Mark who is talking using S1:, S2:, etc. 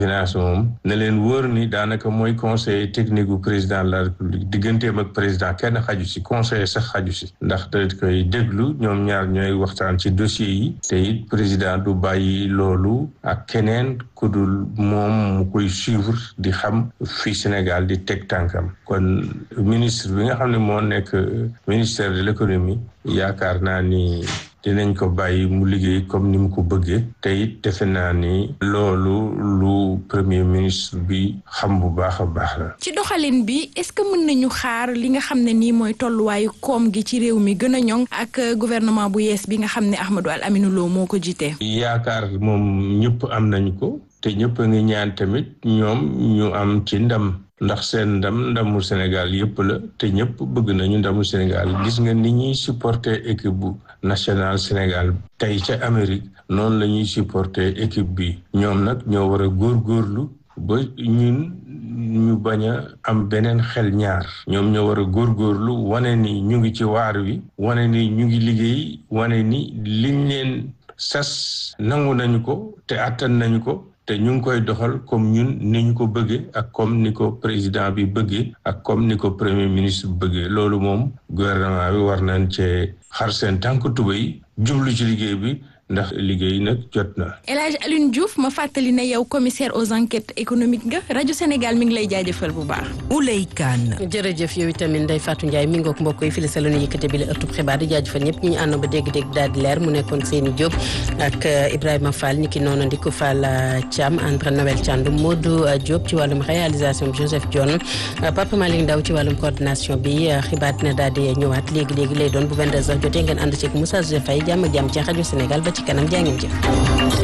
S1: finance moom ne leen wóor ni daanaka mooy conseiller technique bu président de la république digganteem ak président kenn xaju si conseiller sax xaju si ndax da koy déglu ñoom ñaar ñooy waxtaan ci dossier yi te it président du bàyyi loolu ak keneen ku dul moom mu koy suivre di xam fii Sénégal di teg tànkam kon ministre bi nga xam ne moo nekk ministère de l'économie yaakaar naa ni dinañ ko bàyyi mu liggéey comme ni mu ko bëggee te it defe naa ni loolu lu premier ministre bi xam bu baax a baax la.
S2: ci doxalin bi est-ce que mën nañu xaar li nga xam ne nii mooy tolluwaayu koom gi ci réew mi gën a ñoŋ ak gouvernement bu yees bi nga xam ne Ahmadou Al Aminou Lo moo ko jiite.
S1: yaakaar moom ñëpp am nañu ko te ñëpp a ngi ñaan tamit ñoom ñu am ci ndam. ndax seen ndam ndamu Sénégal yëpp la te ñëpp bëgg nañu ndamu Sénégal gis nga ni ñuy supporter équipe bu national Sénégal tey ca Amérique noonu la ñuy supporter équipe bi ñoom nag ñoo war a góorgóorlu ba ñun ñu bañ a am beneen xel ñaar ñoom ñoo war a góorgóorlu wane ni ñu ngi ci waar wi wane ni ñu ngi liggéey wane ni liñ leen sas nangu nañu ko te àttan nañu ko te ñu ngi koy doxal comme ñun ni ñu ko bëggee ak comme ni ko président bi bëggee ak comme ni ko premier ministre bëggee loolu moom gouvernement bi war nañ cee xar seen tànk tubéy jublu ci liggéey bi ndax liggéey nag jot na.
S2: El Hadj Alioune Diouf ma fàttali ne yow commissaire aux enquêtes économiques nga rajo Sénégal mi ngi lay jaajëfal bu baax.
S3: Ouley Kane.
S4: jërëjëf yow itamit Ndeye Fatou Ndiaye mi ngoog mbokk yi fii la sa la ñu yëkkate bi la ëttub xibaar di jaajëfal ñëpp ñi ñu àndoon ba dégg-dégg daal di leer mu nekkoon Seyni Diop ak Ibrahima Fall ñi ki noonu Ndiko Fall Thiam André Noël Thiandoum Modou Diop ci wàllum réalisation Joseph Dione Papa Malick Ndaw ci wàllum coordination bi xibaar dina daal di ñëwaat léegi léegi lay doon bu 22h jotee ngeen ànd ceeg Moussa Joseph Faye jàmm ak jàmm ci rajo Sénégal ba ci kanam jaa ngeen jëf